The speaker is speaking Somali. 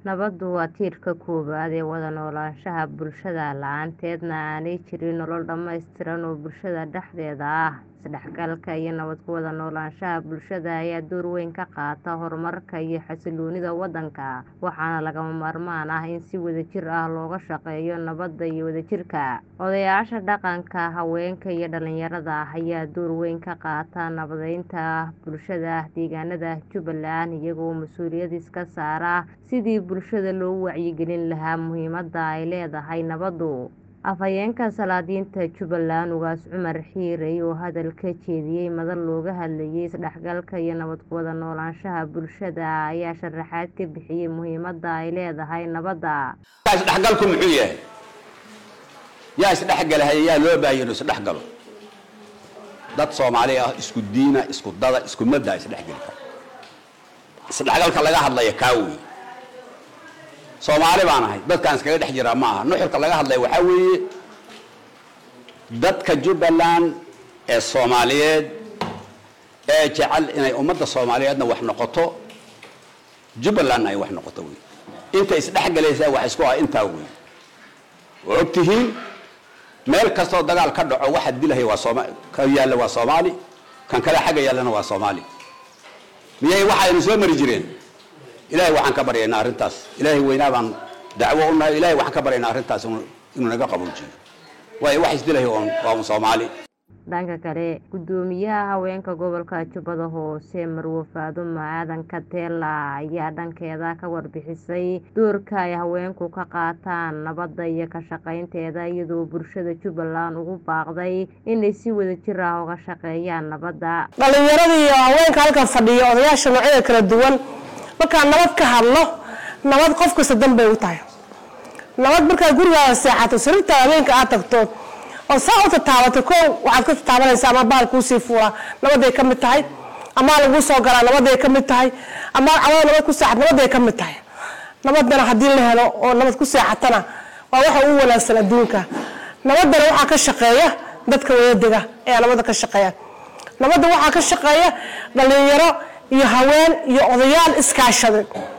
Nabaddu waa tiirka koowaad ee wada noolaanshaha bulshada, la'aanteedna aanay jirin nolol dhammaystiran oo bulshada dhexdeeda ah. Isdhexgalka iyo nabad ku wada noolaanshaha bulshada ayaa door weyn ka qaata horumarka iyo xasilloonida waddanka, waxaana lagama maarmaan ah in si wadajir ah looga shaqeeyo nabadda iyo wadajirka. Odayaasha dhaqanka, haweenka, iyo dhalinyarada ayaa door weyn ka qaata nabadeynta bulshada deegaanada Jubbaland, iyaga oo mas'uuliyad iska saara sidii bulshada loogu wacyigelin lahaa muhiimadda ay leedahay nabaddu. Afhayeenka Salaadiinta Jubbaland, Ugaas Cumar Xiire, oo hadal ka jeediyay madal looga hadlayay isdhexgalka iyo nabad ku wada noolaanshaha bulshada, ayaa sharaxaad ka bixiyay muhiimadda ay leedahay nabadda. isdhexgalku muxuu yahay yaa isdhexgalahaya yaa loo baahan inuu isdhexgalo dad soomaali ah isku diina isku dada isku madda isdhexgeli kara isdhexgalka laga hadlaya kaa wey soomaali baan ahay dadkaan iskaga dhex jiraa ma aha nuxurka laga hadlaya waxaa weeye dadka jubbaland ee soomaaliyeed ee jecel inay ummadda soomaaliyeedna wax noqoto jubbalandna ay wax noqoto wey inta isdhexgalaysaa wax isku ah intaa wey waa og tihiin meel kastoo dagaal ka dhaco waxa dilahaya waa sooma ka yaalla waa soomaali kan kale xagga yaallana waa soomaali miyay waxaynu soo mari jireen ilahay waxaan ka baryaynaa arrintaas ilaahay weynaa baan dacwo u nahay ilahay waxaan ka baryaynaa arrintaas inuu naga qaboojiyo waayo wax isdilahaya waa un soomaali dhanka kale gudoomiyaha haweenka gobolka jubbada hoose marwo faadumo aadan kateela ayaa dhankeeda ka warbixisay doorka ay haweenku ka qaataan nabadda iyo ka shaqaynteeda iyadoo bulshada jubbaland ugu baaqday inay si wadajir ah uga shaqeeyaan nabadda dhalinyarada iyo haweenka halkan fadhiya odayaasha noocyada kala duwan markaa nabad ka hadlo nabad qof kasta danbay u tahay nabad markaad gurigaada seexato sariirta habeenka aad tagto oo saa u tataabato ko waxaad ka tataabanaysaa ama baal kuusii fuulaa nabaday ka mid tahay amaa lagu soo galaa nabaday ka mid tahay amaa cawada nabad ku seexat nabaday ka mid tahay nabadana haddii la helo oo nabad ku seexatana waa waxa ugu wanaagsan adduunka nabadana waxaa ka shaqeeya dadka wadadega ayaa nabadda ka shaqeeya nabadda waxaa ka shaqeeya dhalinyaro iyo haween iyo odayaal iskaashaday